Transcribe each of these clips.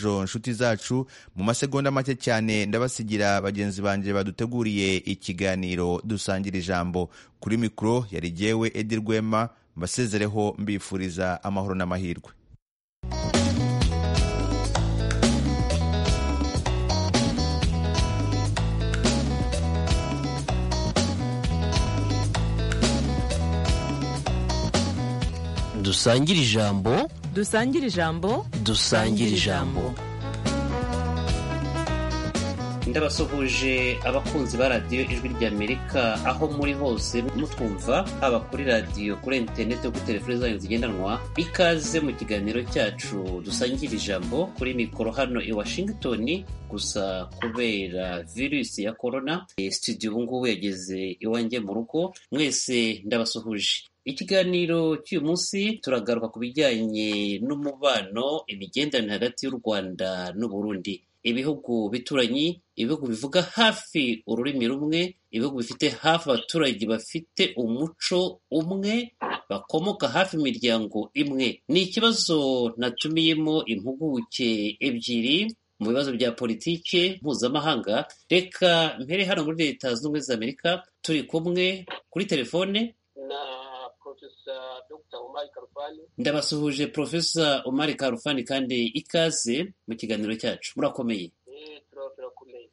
John nshuti zacu mu masegonda make cyane ndabasigira bagenzi banjye baduteguriye ikiganiro dusangira ijambo kuri mikoro yari jyewe edi rwema mbasezereho mbifuriza amahoro n'amahirwe dusangire ijambo dusangire ijambo dusangire ijambo ndabasuhuje abakunzi ba radiyo ijwi ry'amerika aho muri hose mutwumva haba kuri radiyo kuri interineti kuri telefoni zanyu zigendanwa ikaze mu kiganiro cyacu dusangira ijambo kuri mikoro hano i washington gusa kubera virusi ya korona studio ubu ngubu yageze iwanjye mu rugo mwese ndabasuhuje ikiganiro cy'uyu munsi turagaruka ku bijyanye n'umubano imigenderanire hagati y'u rwanda n'uburundi ibihugu bituranyi ibihugu bivuga hafi ururimi rumwe ibihugu bifite hafi abaturage bafite umuco umwe bakomoka hafi imiryango imwe ni ikibazo natumiyemo impuguke ebyiri mu bibazo bya politiki mpuzamahanga reka mpere hano muri leta zunze ubumwe za amerika turi kumwe kuri telefone ndabasuhuje profesa umari karufani kandi ikaze mu kiganiro cyacu murakomeye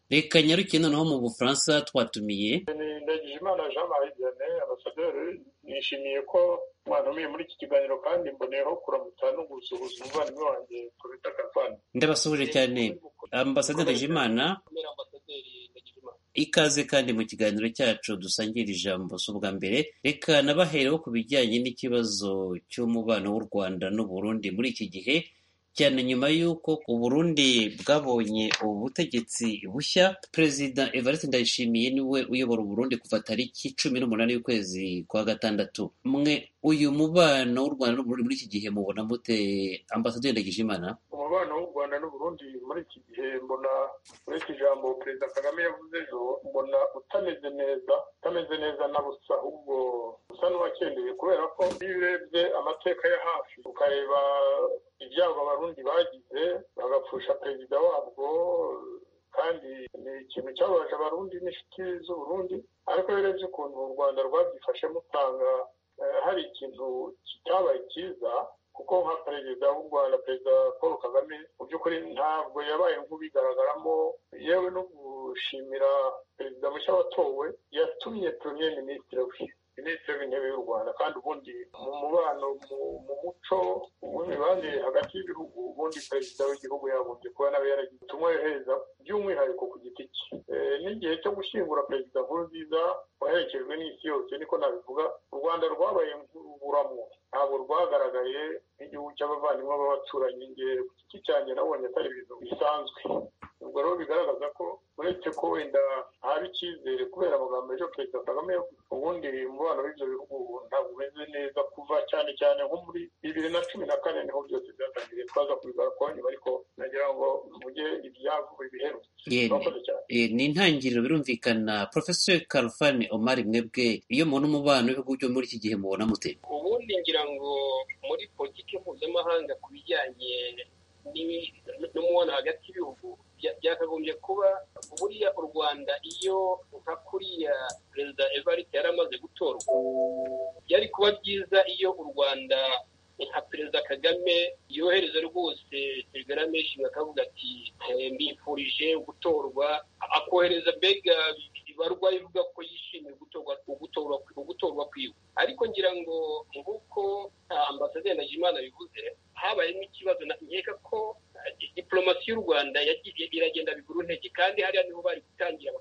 reka nyarukiye noneho mu bufaransa twatumiye ndagijimana jean marie vianney abasaderi nishimiye ko mwanumiye muri iki kiganiro kandi mboneyeho kuramutsa no gusuhuza umuvandimwe wanjye profesa karufani ndabasuhuje cyane ambasaderi ndagijimana ikaze kandi mu kiganiro cyacu dusangira ijambo si ubwa mbere reka nabahereho ku bijyanye n'ikibazo cy'umubano w'u rwanda n'uburundi muri iki gihe cyane nyuma y'uko uburundi bwabonye ubu butegetsi bushya perezida evariste ndayishimiye niwe uyobora uburundi kuva tariki cumi n'umunani y'ukwezi kwa gatandatu mwe uyu mubano w'u rwanda n'uburundi muri iki gihe mubona mute ambasaderi ndagijimana umubano w'u rwanda n'uburundi muri iki gihe mbona uretse ijambo perezida kagame yavuze ejo mbona utameze neza utameze neza na busa ahubwo usa n'uwakendeye kubera ko iyo urebye amateka ya hafi ukareba ibyago abarundi bagize bagapfusha perezida wabwo kandi ni ikintu cyababaje abarundi n'inshuti z'uburundi ariko iyo urebye ukuntu u rwanda rwabyifashemo usanga hari ikintu kitabaye cyiza kuko nka perezida w'u rwanda perezida paul kagame mu by'ukuri ntabwo yabaye nk'ubigaragaramo yewe no gushimira perezida mushya watowe yatumye premier minisitiri we minisitiri w'intebe y'u rwanda kandi ubundi mu mubano mu muco w'imibanire hagati y'ibihugu ubundi perezida w'igihugu yagombye kuba nawe yaragize ubutumwa yohereza by'umwihariko ku giti cye n'igihe cyo gushyingura perezida nkurunziza waherekejwe n'isi yose niko nabivuga u rwanda rwabaye nk'uruburamo ntabwo rwagaragaye nk'igihugu cy'abavandimwe b'abaturanyi nge ku giti cyanjye nabonye atari ibintu bisanzwe ubwo rero bigaragaza ko uretse ko wenda haba icyizere kubera amagambo y'ejo perezida kagame ubundi umubano w'ibyo bihugu ntabwo umeze neza kuva cyane cyane nko muri bibiri na cumi na kane niho byose byatangiye twaza kubigaruka kwa nyuma ariko nagira ngo mvuge ibyavuye ibiherutse ni intangiriro birumvikana porofesori karufani omari mwebwe iyo mubona umubano w'ibihugu byo muri iki gihe mubona mute ubundi ngira ngo muri politiki mpuzamahanga ku bijyanye n'umubano hagati y'ibihugu byakagombye kuba buriya u rwanda iyo nka kuriya perezida evariste yari amaze gutorwa byari kuba byiza iyo u rwanda nka perezida kagame yohereza rwose telegram yishimye akavuga ati mbifurije gutorwa akohereza mbega ibarwa ivuga ko yishimiye gutorwa gutorwa kwiwe ariko ngira ngo nk'uko ambasaderi ndagijimana bivuze habayemo ikibazo nkeka ko diporomasi y'u rwanda yagiye iragenda biguru ntege kandi hariya niho bari gutangira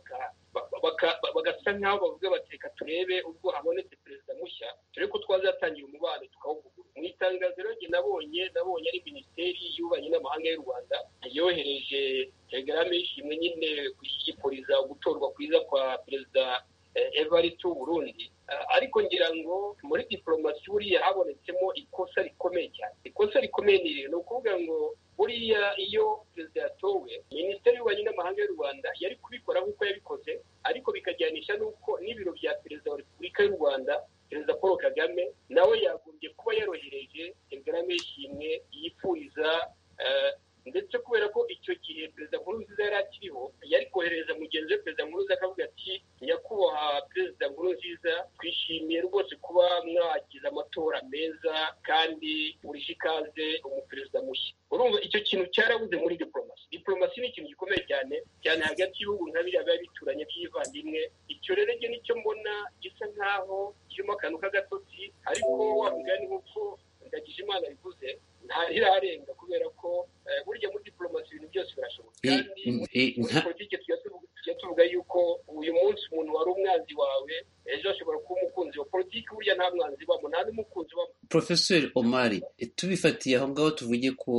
bagasa nk'aho bavuga bati reka turebe ubwo habonetse perezida mushya dore ko twazatangira umubano tukawugura mu itangaziro rye nabonye nabonye ari minisiteri y'ububanyi n'amahanga y'u rwanda yohereje telegram yishimwe nyine gushyikiriza gutorwa kwiza kwa perezida evariste w'uburundi ariko ngira ngo muri diporomasi buriya habonetsemo ikosa rikomeye cyane ikosa rikomeye ni ni ukuvuga ngo buriya iyo perezida yatowe minisiteri y'ububanyi n'amahanga y'u rwanda yari kubikora nk'uko yabikoze ariko bikajyanisha n'uko n'ibiro bya perezida wa repubulika y'u rwanda perezida paul kagame nawe yagombye kuba yarohereje telegram yishimwe yifuriza ndetse kubera ko icyo gihe perezida nkurunziza yari akiriho yari kohereza mugenzi we perezida nkurunziza akavuga ati nyakubahwa perezida nkurunziza twishimiye rwose kuba mwagize amatora meza kandi burije ikaze umuperezida mushya urumva icyo kintu cyarabuze muri diporomasi diporomasi ni ikintu gikomeye cyane cyane hagati y'ibihugu nka biriya biba bituranye by'ivandimwe icyo rero njye nicyo mbona gisa nk'aho kirimo akantu k'agatotsi ariko wa mugani nk'uko ndagije imana bivuze ntirarenga kubera ko burya muri diporomasi ibintu byose birashoboka Eh, kandi eh, muri nta- politiki tujya tuvuga- tujya tuvuga yuko uyu munsi umuntu wari umwanzi wawe ejo ashobora kuba umukunzi wa politiki burya nta mwanzi wabo nta n'umukunzi wabo Profesor Omari, tubifatiye aho ngaho tuvuge ko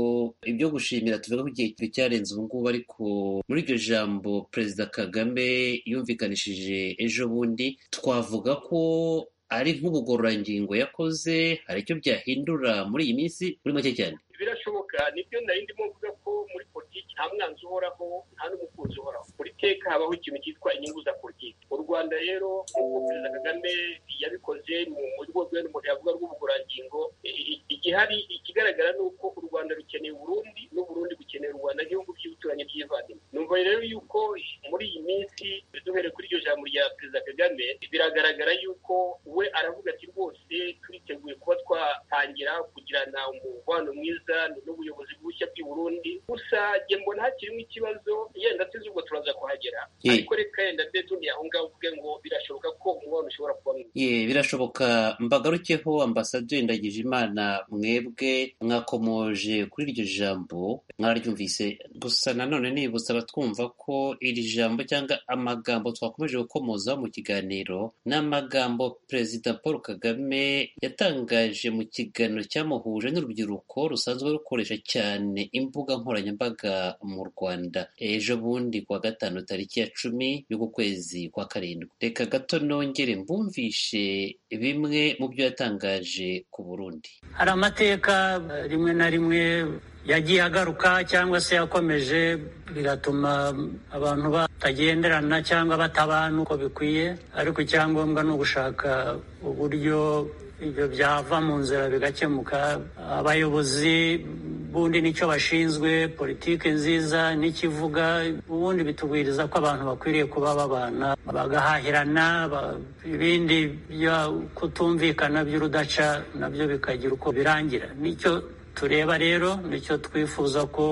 ibyo gushimira tuvuga ko igihe cyarenze ubu ngubu ariko muri iryo jambo Perezida Kagame yumvikanishije ejo bundi twavuga ko ari nk'ubugororangingo yakoze hari icyo byahindura muri iyi minsi muri make cyane birashoboka nibyo nari ndimo mvuga ko muri politiki nta mwanzi uhoraho nta n'umukunzi uhoraho buri teka habaho ikintu cyitwa inyungu za politiki u rwanda rero nk'uko perezida kagame yabikoze mu buryo bwe yavuga rw'ubugorangingo i- i- igihari ikigaragara ni uko u rwanda rukeneye uburundi n'uburundi bukeneye u rwanda nk'ibihugu by'ibituranyi by'ivandimwe numva rero yuko muri iyi minsi duhereye kuri iryo jambo rya perezida kagame biragaragara yuko we aravuga ati rwose turiteguye kuba twatangira kugirana umubano mwiza n'ubuyobozi bushya bw'i burundi gusa njye mbona hakirimo ikibazo yenda tuzi ubwo turaza kuhagera Eh. ariko reka yenda mbe tuniye aho ngaho uvuge ngo birashoboka ko umubano ushobora kuba mwiza Ye, birashoboka mbagarukeho ambasaderi Ndagijimana mwebwe mwakomoje kuri iryo jambo mwararyumvise gusa nanone nibutsa abatwumva ko iri jambo cyangwa amagambo twakomeje gukomoza mu kiganiro ni amagambo perezida Paul Kagame yatangaje mu kiganiro cyamuhuje n'urubyiruko rusanzwe rukoresha cyane imbuga nkoranyambaga mu Rwanda ejo bundi kuwa gatanu tariki ya cumi y'uku kwezi kwa karindwi reka gato nongere mbumvishe bimwe mu byo yatangaje ku Burundi hari amateka eh, rimwe na rimwe yagiye agaruka cyangwa se yakomeje bigatuma abantu batagenderana cyangwa batabana uko bikwiye ariko icyangombwa ni ugushaka uburyo ibyo byava mu nzira bigakemuka abayobozi ubundi nicyo bashinzwe politiki nziza n'ikivuga ubundi bitubwiriza ko abantu bakwiriye kuba babana bagahahirana ba- ibindi byo kutumvikana by'urudaca nabyo bikagira uko birangira nicyo tureba rero nicyo twifuza ko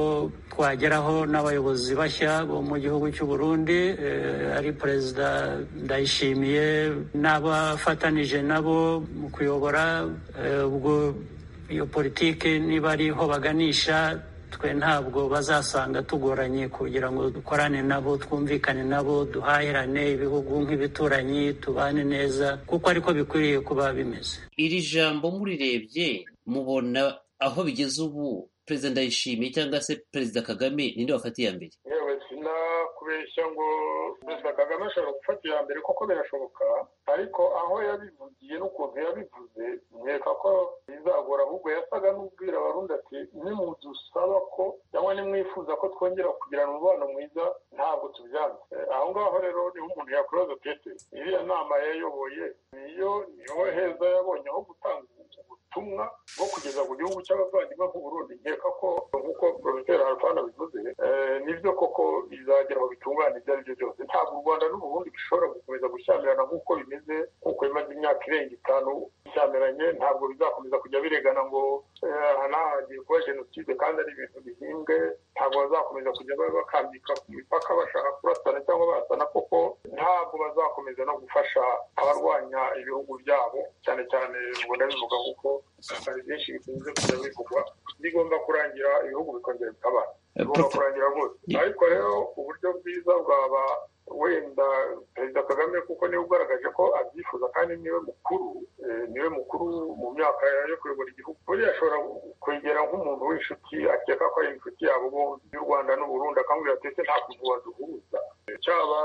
twageraho n'abayobozi bashya bo mu gihugu cy'u Burundi eh, ari perezida ndayishimiye n'abafatanije nabo mu kuyobora eh, ubwo iyo politiki niba ariho baganisha twe ntabwo bazasanga tugoranye kugira ngo dukorane nabo twumvikane nabo duhahirane ibihugu nk'ibituranyi tubane neza kuko ariko bikwiriye kuba bimeze iri jambo murirebye mubona aho bigeze ubu perezida Ndayishimiye cyangwa se perezida Kagame ninde wafatiye iya mbere yewe sinakubeshya ngo perezida kagame ashobora gufata iya mbere kuko birashoboka ariko aho yabivugiye n'ukuntu yabivuze nkeka ko bizagora ahubwo yasaga n'ubwira abarundi ati nimudusaba ko cyangwa nimwifuza ko twongera kugirana umubano mwiza ntabwo tubyanze Eh, aho ngaho rero niho umuntu yakuroza tete iriya nama yayoboye niyo niho heza yabonye aho gutanga ubutumwa bwo kugeza ku gihugu cy'abavandimwe nk'uburundi nkeka ko nk'uko porofeseri harfana bivuze eh, nibyo koko bizagera aho bitungana ibyo ari byo byose ntabwo u rwanda n'uburundi bishobora gukomeza gushyamirana nk'uko bimeze nk'uko bimaze imyaka irenga itanu bishyamiranye ntabwo bizakomeza kujya biregana ngo eh, aha ni ahagiye kuba jenoside kandi ari ibintu bihimbwe ntabwo bazakomeza kujya ba- bakambika ku mipaka bashaka kurasana cyangwa basana kuko ntabwo bazakomeza no gufasha abarwanya ibihugu byabo cyane cyane ngo ndabivuga kuko hari byinshi bikunze kujya bivugwa bigomba kurangira ibihugu bikongera bikabana bigomba Prof- kurangira rwose Yeah. ariko rero uburyo bwiza bwaba wenda perezida kagame kuko niwe ugaragaje ko abyifuza kandi niwe mukuru eh, niwe mukuru mu myaka yo kuyobora igihugu buriya ashobora kwegera nk'umuntu w'inshuti akeka ko ari inshuti yabo bombi y'u rwanda n'uburundi akambwira ati ese nta kuntu waduhuza Eh, cyaba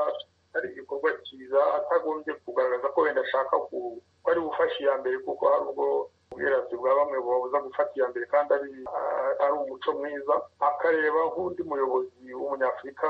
ari igikorwa cyiza atagombye kugaragaza ko wenda ashaka ku ko ari bufashe iya mbere kuko hari ubwo ubwirasi bwa bamwe bubabuza gufata iya mbere kandi ari ah, ari umuco mwiza akareba nk'undi muyobozi w'umunyafurika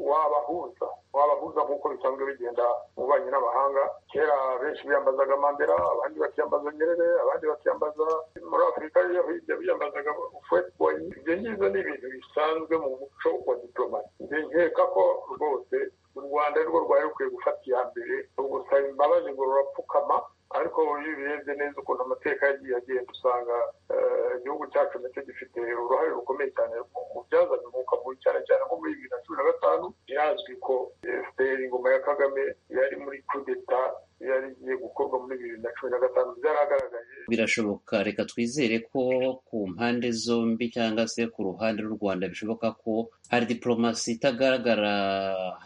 wabahuza wabahuza nk'uko bisanzwe bigenda mu banki n'abahanga kera benshi biyambazaga mandela abandi bakiyambaza nyerere abandi bakiyambaza muri afurika yo hirya biyambazaga ufweti boyi ibyo ngibyo ni ibintu bisanzwe mu muco wa diplomasi njye nkeka ko rwose u rwanda ari rwo rwari rukwiye gufata iya mbere rugusaba imbabazi ngo rurapfukama ariko iyo ubirebye neza ukuntu amateka yagiye agenda usanga eh, igihugu cyacu nacyo gifite uruhare rukomeye cyane mu- mu byazanye umwuka mubi cyane cyane nko muri bibiri na cumi na gatanu birazwi ko fpr ingoma ya kagame yari muri kudeta yari igiye gukorwa muri bibiri na cumi na gatanu byaragaragaye birashoboka reka twizere ko ku mpande zombi cyangwa se ku ruhande rw'u rwanda bishoboka ko hari diporomasi itagaragara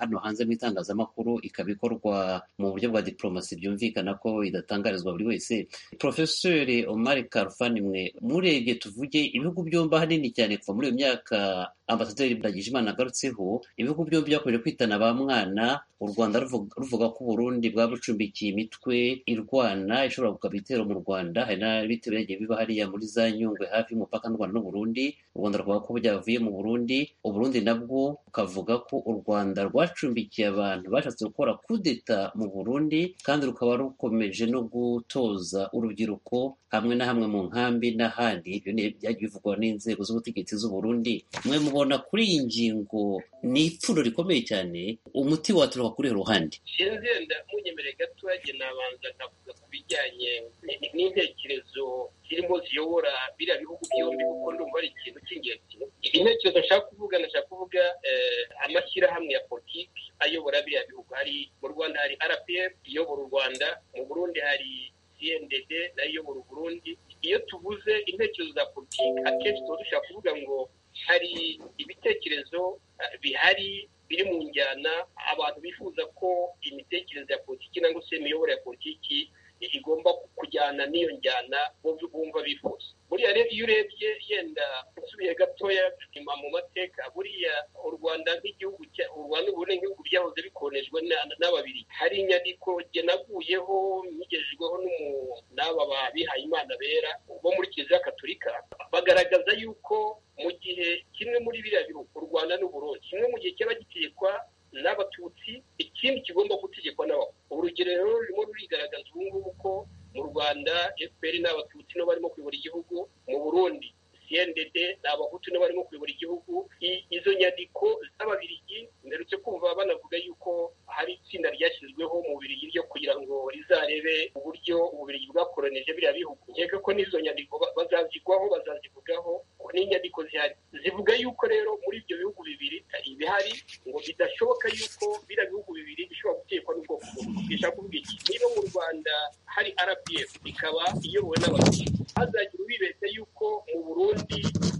hano hanze mu itangazamakuru ikaba ikorwa mu buryo bwa diporomasi byumvikana ko idatangarizwa buri wese porofeseri omar karufani mwe murebye tuvuge ibihugu byombi ahanini cyane kuva muri iyo myaka ambasaderi ndagijimana agarutseho ibihugu byombi byakomeje kwitana ba mwana u rwanda ruvuga- ruvuga ko uburundi bwabucumbikiye imitwe irwana ishobora gukaba ibitero mu rwanda hari n'ibitero byagiye biba hariya muri za nyungwe hafi y'umupaka n'u rwanda n'uburundi u rwanda rwavuga ko byavuye mu burundi uburundi nabwo bukavuga ko u rwanda rwacumbikiye abantu bashatse gukora kudeta mu burundi kandi rukaba rukomeje no gutoza urubyiruko hamwe na hamwe mu nkambi n'ahandi ibyo ni byagiye bivugwa n'inzego z'ubutegetsi z'uburundi mwe mubona kuri iyi ngingo ni ipfundo rikomeye cyane umuti waturuka kuri ruhande sinzenda munyemereye gatoya nabanza nkavuga ku bijyanye ni- n'intekerezo zirimo ziyobora biriya bihugu byombi kuko ndumva ari ikintu cy'ingenzi intekerezo nshaka kuvuga nashaka kuvuga eh, amashyirahamwe ya politiki ayobora biriya bihugu hari mu rwanda hari rpf iyobora u rwanda mu burundi hari cndd nayo iyobora u burundi iyo tuvuze intekerezo za politiki akenshi tuba dushaka kuvuga ngo hari ibitekerezo eh, bihari biri mu njyana abantu bifuza ko imitekerereze ya politiki cyangwa se imiyoborere ya politiki i- igomba kujyana n'iyo njyana bumva bumva bifuza buriya rero iyo urebye yenda usubiye gatoya inyuma mu mateka buriya u rwanda nk'igihugu cya- u rwanda ubu n'ibihugu byahoze bikonejwe na- n'ababiri hari inyandiko jye naguyeho nyigejejweho n'umu- n'aba bihaye imana bera bo muri kiliziya katolika bagaragaza yuko mu gihe kimwe muri biriya bihugu u rwanda n'uburundi kimwe mu gihe cyaba gitegekwa n'abatutsi ikindi kigomba gutegekwa n'abahutu urugero rero rurimo rurigaragaza ubu ngubu ko mu rwanda fpr n'abatutsi nibo barimo kuyobora igihugu mu burundi cndd ni abahutu nibo barimo kuyobora igihugu I- izo nyandiko z'ababirigi mperutse kumva banavuga yuko hari itsinda ryashyizweho mu bubirigi ryo kugira ngo rizarebe uburyo ububirigi bwakoronije biriya bihugu nkeka ko n'izo nyandiko ba- bazazigwaho bazazivugaho ko n'inyandiko zihari zivuga yuko rero muri ibyo bihugu bibiri eh, bihari ngo bidashoboka yuko biriya bihugu bibiri bishobora gutekwa n'ubwoko bumwe bishaka kuvuga iki niba mu rwanda hari rpf ikaba iyobowe n'abatutsi hazagira ubibeshya yuko mu burundi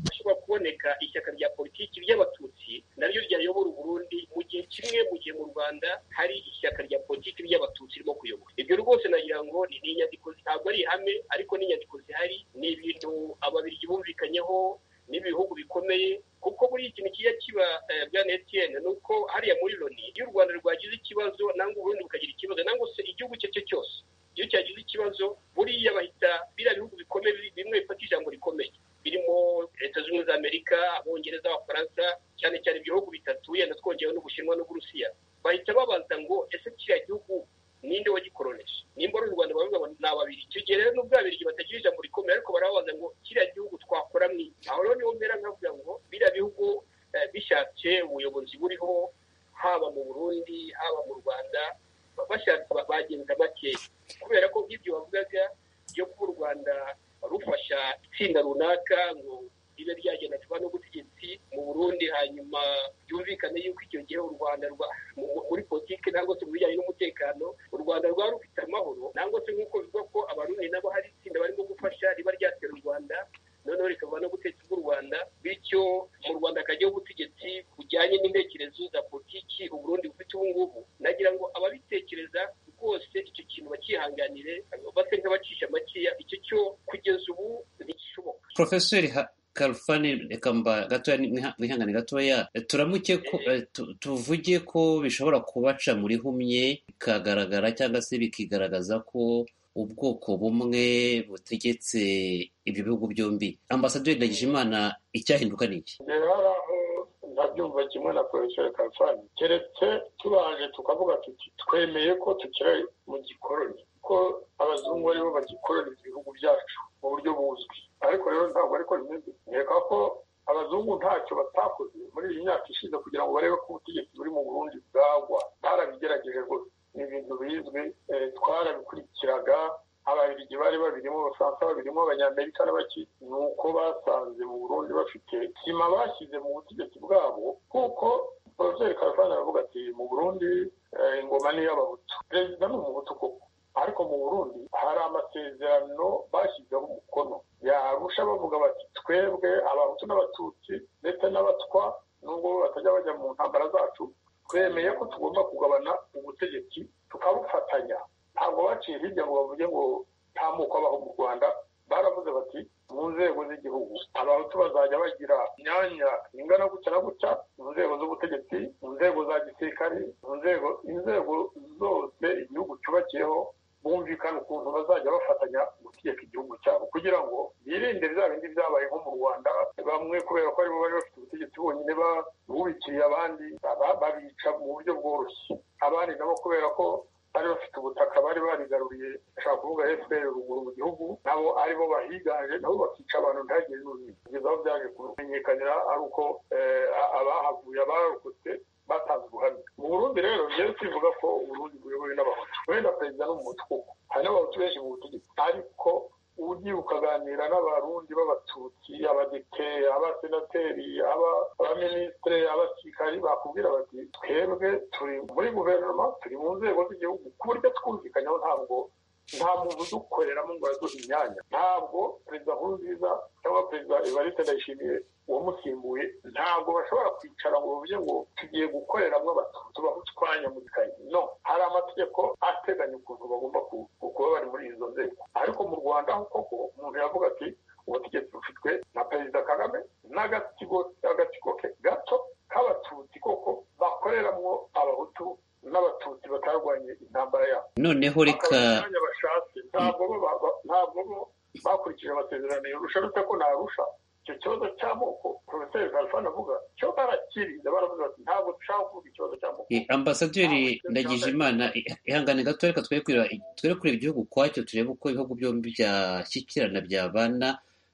hashobora kuboneka ishyaka rya politiki ry'abatutsi naryo ryayobora uburundi mu gihe kimwe mu gihe mu rwanda hari ishyaka rya politiki ry'abatutsi ririmo kuyobora ibyo rwose nagira ngo ni ni inyandiko ntabwo ari ihame ariko ni inyandiko zihari ni ibintu ababirigi bumvikanyeho n'ibihugu bikomeye kuko buri ikintu kijya kiba eh, bwana etiyeni ni uko hariya muri loni iyo u rwanda rwagize ikibazo nangwa uburundi bukagira ikibazo nangwa se igihugu icyo ari cyo cyose iyo cyagize ikibazo buriya bahita biriya bihugu bikomeye bimwe bifata ijambo rikomeye birimo leta zunze ubumwe za amerika abongereza abafaransa cyane cyane ibyo bihugu bitatu yenda twongeyeho n'ubushinwa n'uburusiya bahita babaza ngo ese kiriya gihugu ninde wagikoroneje nimba ari u rwanda baravuga ngo ni ababiri icyo gihe rero n'ubwo ababirigi batagira ijambo rikomeye ariko barababaza ngo kiriya gihugu twakora mwiki aho rero niho mpera nkavuga ngo biriya bihugu eh, bishatse ubuyobozi buriho haba mu burundi haba mu rwanda ba- bashatse ba- bagenza bakeya kubera ko nk'ibyo bavugaga byo kuba u rwanda rufasha itsinda runaka ngo ribe ryagenda kuba n'ubutegetsi mu burundi hanyuma byumvikane yuko icyo gihe u rwanda rwa- mu- muri politiki nangwa se mu bijyanye n'umutekano u rwanda rwari rufite amahoro nangwa se nk'uko bivuga ko abarundi nabo hari itsinda barimo gufasha riba ryatera u rwanda noneho rikava no gutetsa bw'u rwanda bityo mu rwanda hajyaho ubutegetsi bujyanye n'intekerezo za politiki uburundi bufite ubu ngubu nagira ngo ababitekereza rwose icyo kintu bakihanganire base nk'abacisha makeya icyo cyo kugeza ubu ntigishoboka porofeseri Ha- karufani reka mba gatoya ni- mwihangane gatoya turamuke ko eh, tu- tuvuge ko bishobora kubaca muri humye bikagaragara cyangwa se bikigaragaza ko ubwoko bumwe butegetse ibyo bihugu byombi ambasaderi ndagijimana icyahinduka ni iki rero hari aho ntabyumva kimwe na poroferi kafani keretse tubanje tukavuga tuti twemeye ko tukiri mu gikoroni ko abazungu aribo bagikorera ibihugu byacu mu buryo buzwi ariko rero ntabwo ariko bimeze nkeka ko abazungu ntacyo batakoze muri iyi myaka ishize kugira ngo barebe ko ubutegetsi buri mu burundi bwagwa barabigerageje rwose ni ibintu bizwi eh, twarabikurikiraga ababiligi bari babirimo abafaransa babirimo abanyamerika n'abaki ni uko basanze mu burundi bafite sima bashyize mu butegetsi bwabo kuko poroferi karafani aravuga ati mu burundi eh, ingoma ni iy'abahutu perezida ni umuhutu koko ariko mu burundi hari amasezerano bashyizeho umukono yarusha bavuga bati twebwe abahutu n'abatutsi ndetse n'abatwa nubwo batajya bajya mu ntambara zacu twemeye ko tugomba kugabana ubutegetsi tukabufatanya ntabwo baciye hirya ngo bavuge ngo nta moko abaho mu rwanda baravuze bati mu nzego z'igihugu abahutu bazajya bagira imyanya ingana gutya na gutya mu nzego z'ubutegetsi mu nzego za gisirikare mu nzego inzego zose igihugu cyubakiyeho bumvikana ukuntu bazajya bafatanya gutegeka igihugu cyabo kugira ngo birinde bya bindi byabaye nko mu rwanda bamwe kubera ko aribo bari bafite ubutegetsi bonyine bubikiye abandi baba babica mu buryo bworoshye abandi nabo kubera ko bari bafite ubutaka bari barigaruriye ashobora kuvuga fpr ruguru mu gihugu nabo aribo bahiganje nabo bakica abantu ntihagire n'umwe kugeza aho byaje kumenyekanira ari uko eh, a- abahavuye abarokotse batanze ubuhamya mu burundi rero ngewe twivuga ko uburundi buyobowe n'abahutu wenda perezida n'umuhutu koko hari n'abahutu benshi mu butegetsi ariko ugiye ukaganira n'abarundi b'abatutsi abadepeye abasenateri aba- abaminisitire abasirikari bakubwira bati twebwe turi muri guverinoma turi mu nzego z'igihugu ku buryo twumvikanyeho ntabwo nta muntu udukoreramo ngo aduhe imyanya ntabwo perezida nkurunziza cyangwa perezida evariste ndayishimiye uwamusimbuye ntabwo bashobora kwicara ngo bavuge ngo tugiye gukoreramo abatutsi bahutwanya mu gikari no hari amategeko ateganya ukuntu bagomba ku- ku- kuba bari muri izo nzego ariko mu rwanda ho koko umuntu yavuga ati ubutegetsi bufitwe na perezida kagame n'agatsiko agatsiko ke gato k'abatutsi koko bakoreramo abahutu n'abatutsi batarwanye intambara yabo noneho reka bakabona imyanya bashatse ntabwo bo ba- ba- ntabwo bo bakurikije amasezerano yorusha uretse ko narusha icyo kibazo cy'amoko poroferi kalifani avuga cyo barakiriza baravuga bati ntabwo dushaka kuvuga ikibazo cy'amoko Eh, ambasaderi ndagijimana eh, ihangane gato reka twere kureba twere kureba igihugu kwacyo turebe uko ibihugu byombi byashyikirana byabana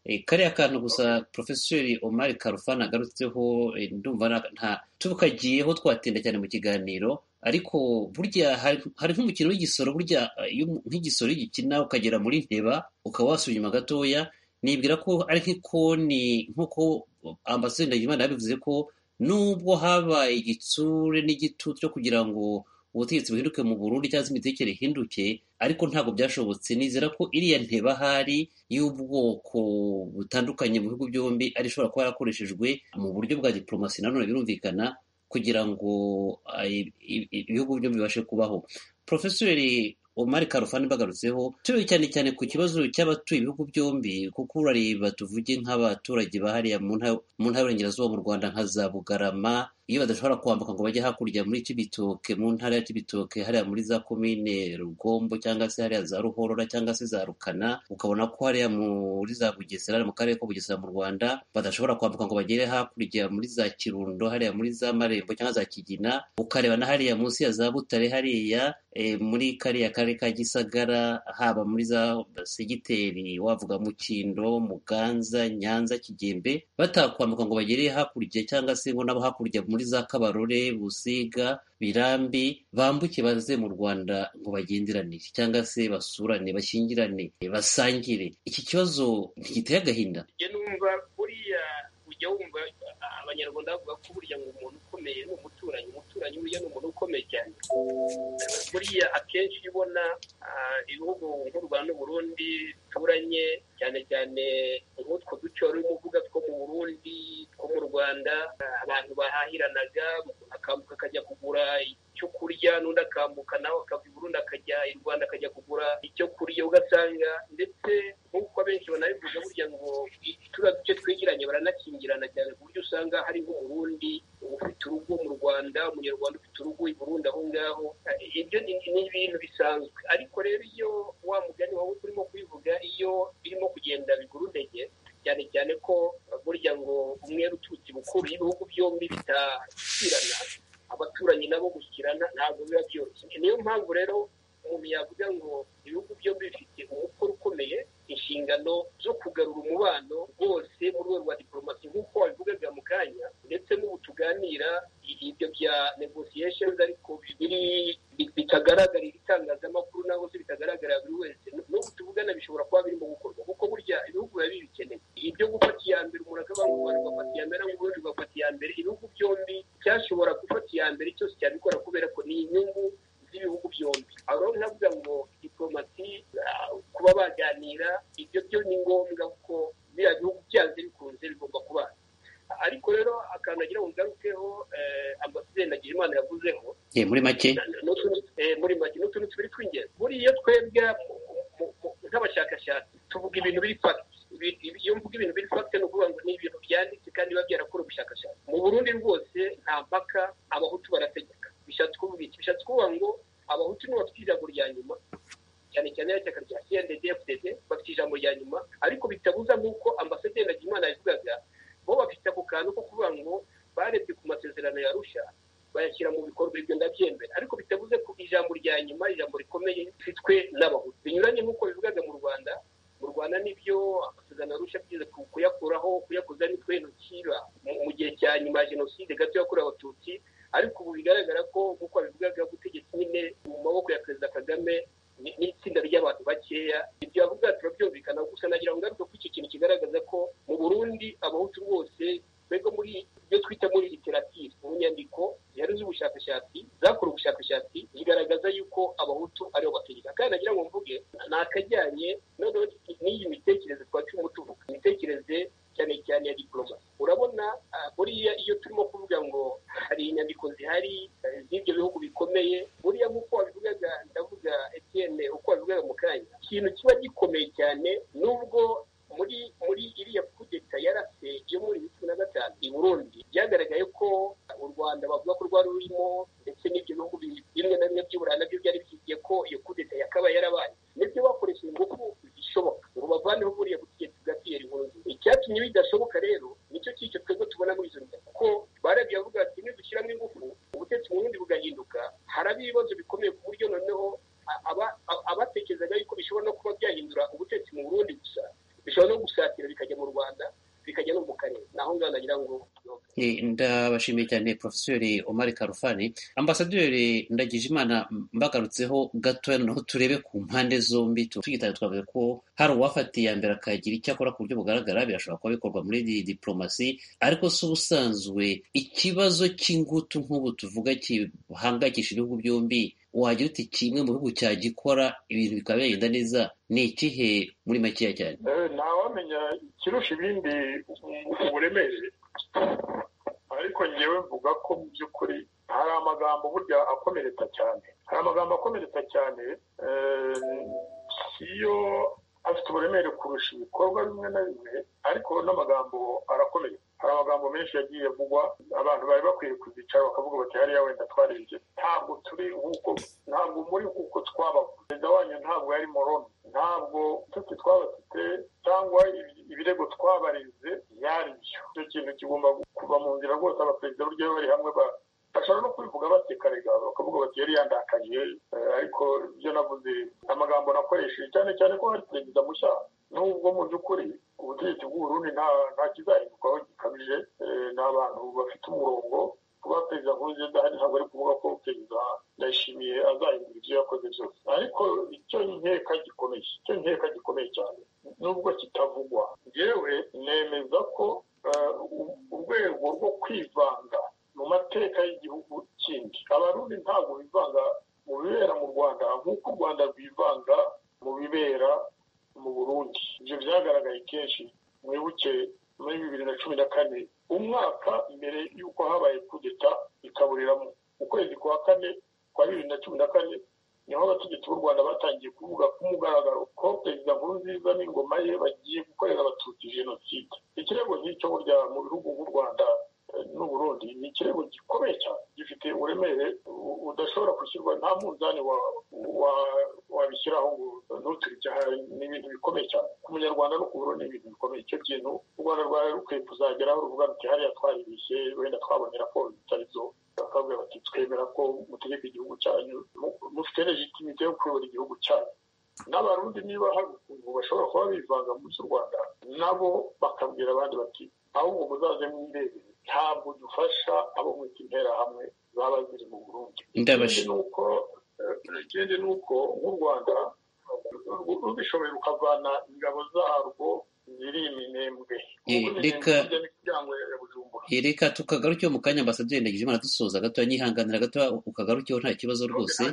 Eh, kariya kantu gusa porofeseri omar karufani agarutseho eh, ndumva na- nta tukagiyeho twatinda cyane mu kiganiro ariko burya hari hari nk'umukino w'igisoro burya eh, iyo umu- nk'igisoro iyo ugikina ukagera muri nteba ukaba wasubira inyuma gatoya nibwira ko ari nk'ikoni nk'uko ambasaderi ndagijimana yabivuze ko nubwo habaye igitsure n'igitutu cyo kugira ngo ubutegetsi buhinduke mu burundi cyangwa se imitekere ihinduke ariko ntabwo byashobotse nizera ko iriya nteba ahari y'ubwoko butandukanye mu bihugu byombi ari ishobora kuba yarakoreshejwe mu buryo bwa diporomasi nanone birumvikana kugira ngo ah, i- i- i- ibihugu byombi bibashe kubaho porofeseri omar karufani bagarutseho turebe cyane cyane ku kibazo cy'abatuye ibihugu byombi kuko urareba tuvuge nk'abaturage bahariya mu ntara mu ntara y'uburengerazuba mu rwanda nka za bugarama iyo badashobora kwambuka ngo bajye hakurya muri kibitoke mu ntara ya kibitoke hariya muri za komine rugombo cyangwa se hariya za ruhorora cyangwa se za rukana ukabona ko hariya muri za bugesera hariya mu karere ko bugesera mu rwanda badashobora kwambuka ngo bagere hakurya muri za kirundo hariya muri za marembo cyangwa za kigina ukareba na hariya munsi ya za butare hariya eh, muri kariya karere ka gisagara haba muri za segiteri wavuga mukindo muganza nyanza kigembe batakwambuka ngo bagere hakurya cyangwa se ngo nabo hakurya muri za kabarore busiga birambi bambuke baze mu rwanda ngo bagenderanire cyangwa se basurane bashyingirane basangire iki kibazo ntigiteye agahinda njye numva buriya ujya wumva abanyarwanda bavuga ko burya ngo umuntu ukomeye ni umuturanyi umuturanyi burya ni umuntu ukomeye cyane buriya akenshi iyo ubona ah, ibihugu nk'u rwanda n'uburundi bituranye cyane cyane nk'utwo duce wari urimo uvuga two mu burundi two mu rwanda ah, abantu bahahiranaga umuntu akambuka akajya kugura icyo kurya n'undi akambuka nawe akava i burundi akajya i rwanda akajya kugura icyo kurya ugasanga ndetse nk'uko abenshi banabivuga burya ngo turiya duce twegeranye baranakingirana cyane ku buryo usanga hari nk'umurundi ufite urugo mu rwanda rwanda umunyarwanda ufite urugo i burundi aho ngaho ibyo ni ni ibintu bisanzwe ariko rero iyo wa mugani wowe urimo kubivuga iyo birimo kugenda bigurudege cyane cyane ko burya ngo umwe uturutse bukuru iyo ibihugu byombi bitashyikirana abaturanyi nabo gushyikirana ntabwo biba byoroshye niyo mpamvu rero umuntu yavuga ngo ibihugu byombi bifite umukoro ukomeye inshingano zo kugarura umubano rwose mu rwego rwa diporomasi nk'uko wabivugaga mu kanya ndetse n'ubu tuganira ibyo bya negosiyesheni ariko biri bitagaragarira itangazamakuru naho se bitagaragarira buri wese n'ubu tuvugana bishobora kuba birimo gukorwa kuko burya ibihugu biba bibikeneye ibyo gufata iya mbere umuntu akavuga ngo u Rwanda rugafata iya mbere n'u Burundi rugafata iya mbere ibihugu byombi cyashobora gufata iya mbere cyose cyabikora kubera ko ni inyungu z'ibihugu byombi aho rero nkavuga ngo diporomasi kuba baganira ibyo byo ni ngombwa kuko biriya bihugu byanze bikunze bigomba kubana ariko rero akantu agira ngo ngarukeho ambasaderi Nagirimana yavuzeho muri make muri make n'utuntu tubiri tw'ingenzi buriya twebwe nk'abashakashatsi tuvuga ibintu biri fagiti iyo mvuga ibintu biri fagiti ni ukuvuga ngo ni ibintu byanditse kandi biba byarakora ubushakashatsi mu burundi rwose nta mpaka abahutu barategeka bishatse kuvuga iki bishatse kuvuga ngo abahutu nibo bafite ijambo rya nyuma cyane cyane y'ishyaka rya cndd fdd bafite ijambo rya nyuma ariko bitabuza nk'uko ambasaderi Nagimana yavugaga bo bafite ako kantu ko kuvuga ngo barebye ku masezerano ya rusha bayashyira mu bikorwa ibyo ndabyemera ariko bitavuze ko ijambo rya nyuma ijambo rikomeye rifitwe n'abahutu binyuranye nk'uko bivugaga mu rwanda mu rwanda nibyo amasezerano arusha byiza kuyakuraho kuyakoza nitwe ntukiba mu gihe cya nyuma ya jenoside gato yakorewe abatutsi ariko ubu bigaragara ko nk'uko babivugaga ubutegetsi nyine mu maboko ya perezida kagame n'itsinda ry'abantu bakeya ibyo bavuga turabyumvikana gusa nagira ngo ngaruke ko icyo kintu kigaragaza ko mu burundi abahutu rwose twebwe muri ibyo twita muri literatire mu nyandiko zihari z'ubushakashatsi zakora ubushakashatsi zigaragaza yuko abahutu aribo bategeka kandi nagira ngo mvuge ni akajyanye noneho n'iyi mitekerereze twacuma tuvuga imitekerereze cyane cyane ya diporomasi urabona buriya iyo turimo kuvuga ngo hari inyandiko zihari z'ibyo bihugu bikomeye buriya nk'uko wabivugaga ndavuga etiyene uko wabivugaga mu kanya ikintu kiba gikomeye cyane nubwo muri muri iriya kudeta yarase yo muri bibiri na gatanu i burundi byagaragaye ko u rwanda bavuga ko rwari rurimo ndetse n'ibyo bihugu bimwe na bimwe by'uburayi nabyo byari byigiye ko iyo kudeta yakabaye yarabaye nibyo bakoresheje ingufu zishoboka ngo bavaneho buriya butegetsi bwa piyeri nkurunzi icyatumye bidashoboka rero nicyo cyicyo twebwe tubona muri izo nyandiko kuko barabyo bavuga ati nidushyiramo ingufu ubutegetsi mu burundi bugahinduka haraba ibibazo bikomeye ku buryo noneho abatekerezaga yuko bishobora no kuba byahindura ubutegetsi mu burundi gusa bishobora no gusatira bikajya mu rwanda bikajya no mu karere naho ngaho nagira ngo ndabashimiye cyane porofeseri omar karufani ambasaderi ndagijimana mbagarutseho gatoya noneho turebe ku mpande zombi tuyitaye twavuze ko hari uwafatiye iya mbere akagira icyo akora ku buryo bugaragara birashobora kuba bikorwa muri diporomasi ariko si ubusanzwe ikibazo cy'ingutu nk'ubu tuvuga gihangayikisha ibihugu byombi wagira uti kimwe mu bihugu cyagikora ibintu bikaba byagenda neza ni ikihe muri makeya cyane ntawamenya ikirusha ibindi uburemere ariko ngewe mvuga ko mu by'ukuri hari amagambo burya akomeretsa cyane hari amagambo akomeretsa cyane iyo afite uburemere kurusha ibikorwa bimwe na bimwe ariko n'amagambo arakomeye hari amagambo menshi yagiye avugwa abantu bari bakwiye kuzicara bakavuga bati hariya wenda twarebye ntabwo turi nk'uko ntabwo muri nk'uko twabaga perezida wanyu ntabwo yari moroni ntabwo inshuti twabafite cyangwa ibirego twabareze yari byo icyo kintu kigomba kuva mu nzira rwose abaperezida buryo bari hamwe ba bashobora no kubivuga baseka rega bakavuga bati yari yandakaye ariko ibyo navuze amagambo nakoresheje cyane cyane ko hari perezida mushya nubwo mu by'ukuri ubutegetsi bw'uburundi nta kizahindukaho gikabije ni abantu bafite umurongo kuba perezida nkurunzi adahari ntabwo ari kuvuga ko perezida ndayishimiye azahindura ibyo yakoze byose ariko icyo nkeka gikomeye icyo nkeka gikomeye cyane nubwo kitavugwa yewe nemeza ko urwego rwo kwivanga mu mateka y'igihugu kindi abarundi ntabwo bivanga mu bibera mu rwanda nk'uko u rwanda rwivanga mu bibera mu burundi ibyo byagaragaye kenshi mwibuke muri bibiri na cumi na kane umwaka mbere y'uko habaye kudeta ikaburiramo ukwezi kwa kane kwa bibiri na cumi na kane niho abategetsi b'u rwanda batangiye kuvuga ku mugaragaro ko perezida nkurunziza n'ingoma ye bagiye gukorera abatutsi jenoside ikirego nk'icyo burya mu bihugu nk'u rwanda n'uburundi ni ikirego gikomeye cyane gifite ufite uburemere u- udashobora gushyirwa nta munzani wa- wa- wabishyiraho ngo ntuturike aha ni ibintu bikomeye cyane ku munyarwanda no ku burundi ni ibintu bikomeye icyo kintu u rwanda rwari rukwiye kuzageraho ruvuga ruti hariya twaribishye wenda twabonye raporo zitari zo bakabwira bati twemera ko mutegeka igihugu cyanyu mu- mufite legitimite yo kuyobora igihugu cyanyu n'abarundi niba hari ukuntu bashobora kuba bivanga muri z'u rwanda nabo bakabwira abandi bati ahubwo muzaze mwirebere ntabwo dufasha abo mwita interahamwe zaba ziri mu burundi Ndabashi- Ikindi ni uko eh, ikindi ni uko nk'u rwanda ru- rubishoboye rukavana ingabo zarwo ziri iminembwe Eh, Ubu ni reka- iminembwe ijya n'imiryango ya bujumbura Eh, Reka tukagarukeho mu kanya ambasaderi Ndagijimana dusoza gatoya nyihanganira gatoya ukagarukeho nta kibazo rwose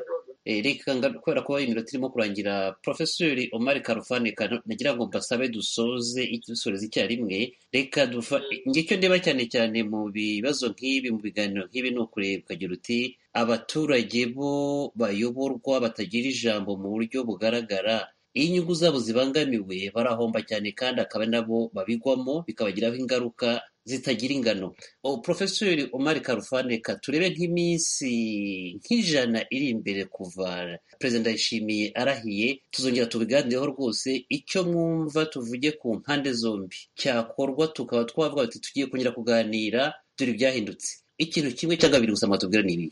Eh, reka nga- kubera ko iminota irimo kurangira profeseri omar karufani Kano- nagira ngo mbasabe dusoze dusoreze icyarimwe reka dufa ngicyo ndeba cyane cyane mu bibazo nk'ibi mu biganiro nk'ibi ni ukureba ukagira uti abaturage bo bayoborwa batagira ijambo mu buryo bugaragara iyo inyungu zabo zibangamiwe barahomba cyane kandi akaba ari nabo babigwamo bikabagiraho ingaruka zitagira ingano o profesori omar karufane ka turebe nk'iminsi nk'ijana iri imbere kuva perezida ndayishimiye arahiye tuzongera tubiganireho rwose icyo mwumva tuvuge ku mpande zombi cyakorwa tukaba twavuga tuti tugiye kongera kuganira dore ibyahindutse ikintu kimwe cyangwa biri gusa mwatubwira ni ibihe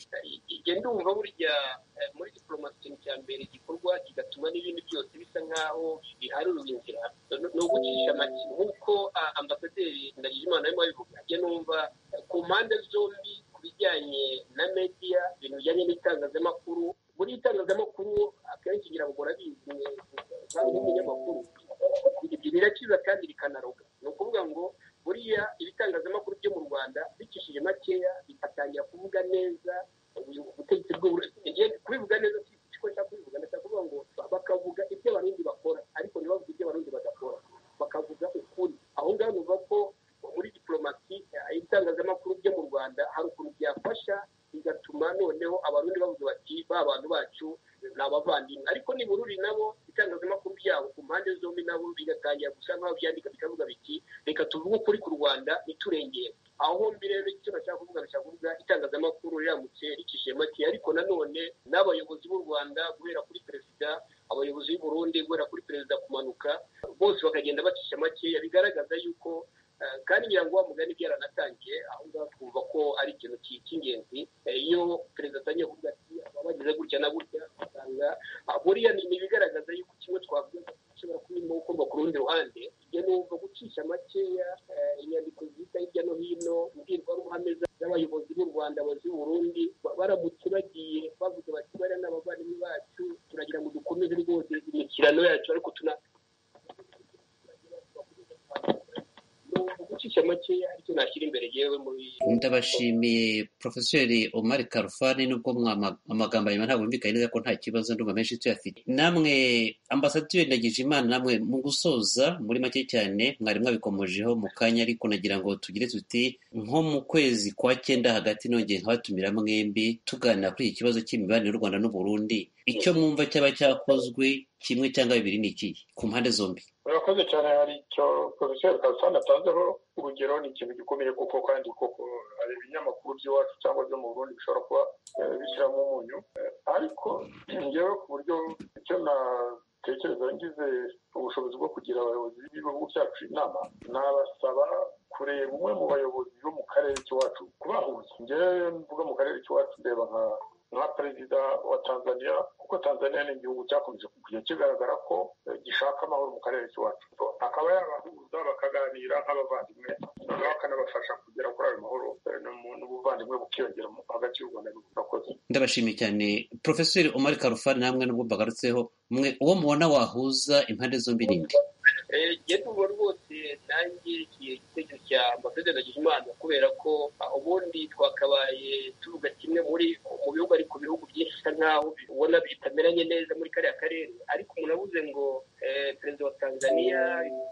igihe ndumva burya eh, muri diporomasi ikintu cya mbere gikorwa kigatuma n'ibindi byose bisa nk'aho biharura inzira No- ni ugucisha make nk'uko ah, ambasaderi ndagijimana arimo abivuga njye numva eh, ku mpande zombi ku bijyanye na media ibintu bijyanye n'itangazamakuru muri itangazamakuru akenshi ngira ngo murabizi kandi n'ibinyamakuru ibyo birakiza kandi bikanaroga ni ukuvuga ngo buriya ibitangazamakuru byo mu rwanda bicishije makeya bigatangira kuvuga neza ubu- ubutegetsi bw'uburezi ngiye kubivuga neza si ko nshaka kubivuga ndashaka kuvuga ngo bakavuga ibyo abarundi bakora ariko ntibavuge ibyo abarundi badakora bakavuga ukuri aho ngaho numva ko muri diporomasi eh, ibitangazamakuru byo mu rwanda hari ukuntu byafasha bigatuma noneho abarundi bavuga bati ba bantu bacu ni abavandimwe ariko nibururi nabo itangazamakuru byabo ku mpande zombi nabo bigatangira gusa nk'aho byandika bikavuga biti reka tuvuge ukuri ku rwanda ntiturengere aho hombi rero icyo bashaka kuvuga bashaka kuvuga itangazamakuru riramutse rikishije make ariko nanone n'abayobozi b'u rwanda guhera kuri perezida abayobozi b'u burundi guhera kuri perezida kumanuka bose bakagenda bacisha makeya bigaragaza yuko eh, kandi ngira ngo wa mugani byaranatangiye aho ngaho twumva ko ari ikintu ki- cy'ingenzi Eh, iyo perezida atangiye kuvuga ati "Aba bagize gutya na gutya usanga ah, buriya ni ni ibigaragaza yuko kimwe twavuga gishobora kuba irimo gukorwa ku rundi ruhande ibyo ni uko gucisha makeya eh, inyandiko zihita hirya no hino imbwirwaruhame za- z'abayobozi b'u rwanda abayobozi b'u burundi ba- baramutse bagiye bavuga bati bariya ni abavandimwe bacu turagira ngo dukomeze rwose imikirano yacu ariko tuna ni uku gucisha makeya aricyo nashyira imbere yewe muri ndabashimiye profeseri omar karufani nubwo mwama- amagambo yanyuma ntabwo yumvikanye neza ko nta kibazo ndumva menshi tuyafite namwe ambasaderi ndagije imana namwe mu gusoza muri make cyane mwari mwabikomojeho mu kanya ariko nagira ngo tugire tuti nko mu kwezi kwa cyenda hagati nongeye nkabatumira mwembi tuganira kuri iki kibazo cy'imibanire y'u rwanda n'uburundi icyo mwumva cyaba cyakozwe kimwe cyangwa bibiri ni iki ku mpande zombi urakoze cyane hari icyo poroferi karusani atanzeho urugero ni ikintu gikomeye kuko kandi koko hari ibinyamakuru by'iwacu cyangwa byo mu burundi bishobora kuba eh, bishyiramo umunyu Eh, ariko ngewe ku buryo icyo natekereza ngize ubushobozi bwo kugira abayobozi b'ibihugu byacu inama nabasaba kureba umwe mu bayobozi bo mu karere k'iwacu kubahuza ngewe mvuga mu karere k'iwacu ndeba nka nka perezida wa tanzania kuko tanzania ni igihugu cyakomeje kujya kigaragara ko eh, gishaka amahoro mu karere k'iwacu akaba yabahuza bakaganira nk'abavandimwe noneho akanabafasha kugera kuri ayo mahoro eh, n'umu- n'ubuvandimwe bukiyongera mu- hagati y'u rwanda n'u- n'abakozi ndabashimiye cyane profeseri omar karufani namwe nubwo mbagarutseho mwe uwo mubona wahuza impande zombi n'indi njye ndumva rwose nanjye igihe igitekerezo cya ambasaderi ndagijimana kubera ko ah, ubundi twakabaye tuvuga kimwe muri mu bihugu ariko ibihugu byinshi bisa nk'aho ubona bitameranye neza muri kariya karere ariko umuntu avuze ngo eh, perezida wa tanzania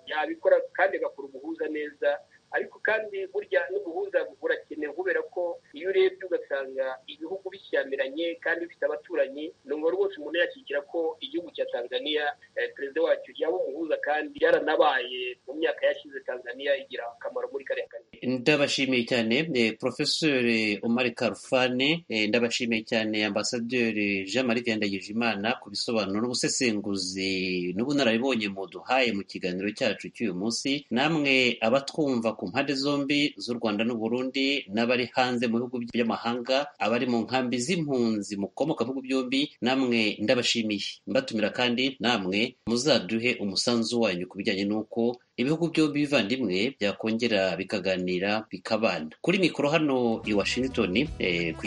yabikora kandi agakora umuhuza neza ariko kandi burya n'ubuhuza burakenewe kubera ko iyo urebye ugasanga ibihugu bishyamiranye kandi bifite abaturanyi numva rwose umuntu yakikira ko igihugu cya tanzania eh, perezida wacyo yaba umuhuza kandi yaranabaye mu myaka yashize tanzania igira akamaro muri kariya karere ndabashimiye cyane eh, profeseri omar karufane eh, ndabashimiye cyane ambasaderi jean marie viandagije imana ku bisobanuro n'ubusesenguzi n'ubunararibonye muduhaye mu kiganiro cyacu cy'uyu munsi namwe abatwumva ku mpande zombi z'u rwanda n'uburundi n'abari hanze mu bihugu by'amahanga abari mu nkambi z'impunzi mukomoka mu bihugu byombi namwe ndabashimiye mbatumira kandi namwe muzaduhe umusanzu wanyu ku bijyanye n'uko ibihugu byombi bivandimwe byakongera bikaganira bikabana kuri mikoro hano i washington eh, ku